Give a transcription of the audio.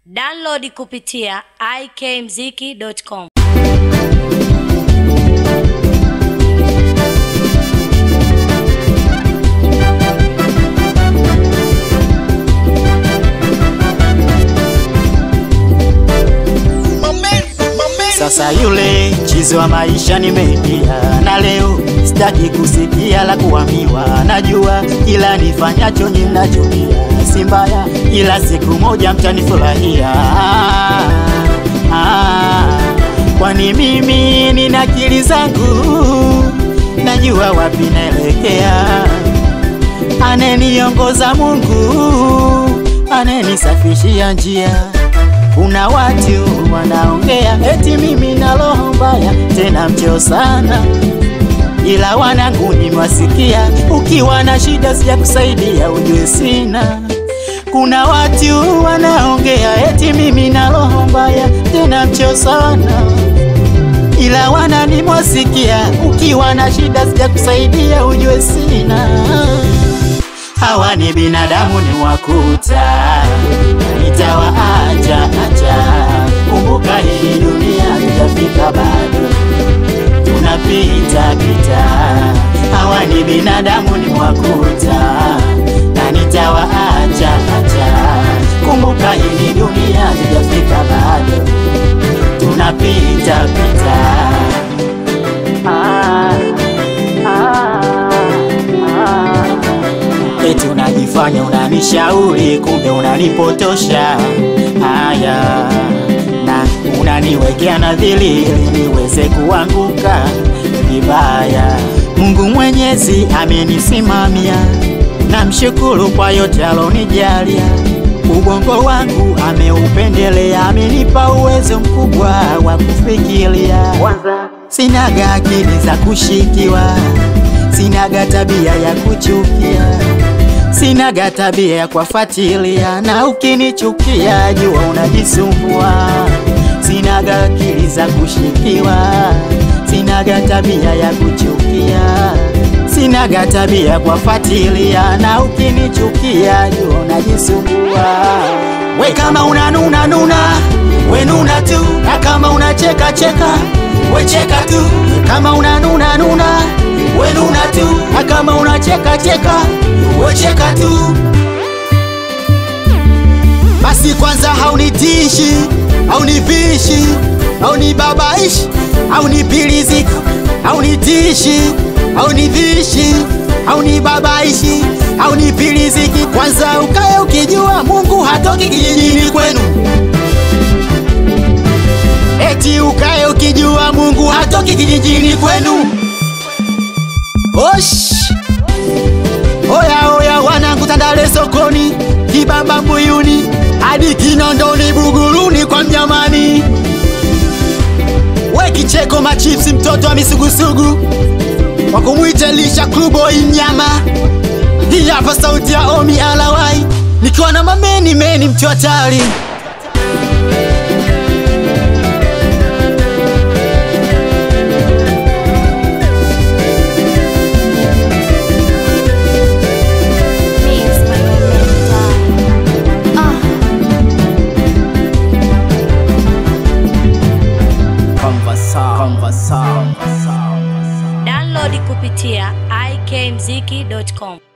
Download kupitia ikmziki.com. Sasa yule chizi wa maisha nimeingia, na leo sitaki kusikia la kuambiwa. Najua kila nifanyacho ninachukia, si mbaya, ila siku moja mtanifurahia. Ah, ah, kwani mimi nina akili zangu, najua wapi naelekea. Aneniongoza Mungu, anenisafishia njia kuna watu wanaongea eti mimi na roho mbaya, tena mcheo sana, ila wanangu nimewasikia. Ukiwa na shida sija kusaidia, ujue sina. Kuna watu wanaongea eti mimi na roho mbaya, tena mcheo sana, ila wana nimewasikia. Ukiwa na shida sija kusaidia, ujue sina. Hawa ni binadamu ni wakuta, nitawaacha acha. Kumbuka hii dunia tutafika, bado tunapita pita. Hawa ni binadamu ni wakuta, na nitawaacha acha. Kumbuka hii dunia tutafika, bado tunapita pita. Ah, ah, ah. Eti unajifanya unanishauri, kumbe unanipotosha. Haya, na unaniwekea nadhiri ili niweze kuanguka vibaya. Mungu Mwenyezi amenisimamia, namshukuru kwa yote alonijalia. Ubongo wangu ameupendelea, amenipa uwezo mkubwa wa kufikiria. Sinaga akili za kushikiwa, sinaga tabia ya kuchukia, sinaga tabia ya kufuatilia, na ukinichukia jua unajisumbua. Sinaga akili za kushikiwa, sinaga tabia ya kuchukia, sinaga tabia ya kufuatilia, na ukinichukia jua unajisumbua. We kama unanuna nuna, we nuna tu, na kama unacheka cheka, we cheka tu. Kama unanuna nuna, we nuna tu, na kama unacheka cheka, we cheka tu. Basi kwanza haunitishi, haunivishi, haunibabaishi, haunipilizika, haunitishi, haunivishi, haunibabaishi, haunipiliziki. Kwanza ukae ukijua Mungu hatoki kijijini kwenu. Eti ukae ukijua Mungu hatoki kijijini kwenu. Osh! Oya oya wanangu Tandale sokoni, Kibamba Mbuyuni, hadi Kinondoni Buguruni kwa Mnyamani. We kicheko machipsi mtoto wa misugusugu wa kumwita lisha klubo inyama. Hii hapa sauti ya Omi Alawai nikiwa na mameni meni mtu hatari. Download kupitia ikmziki.com.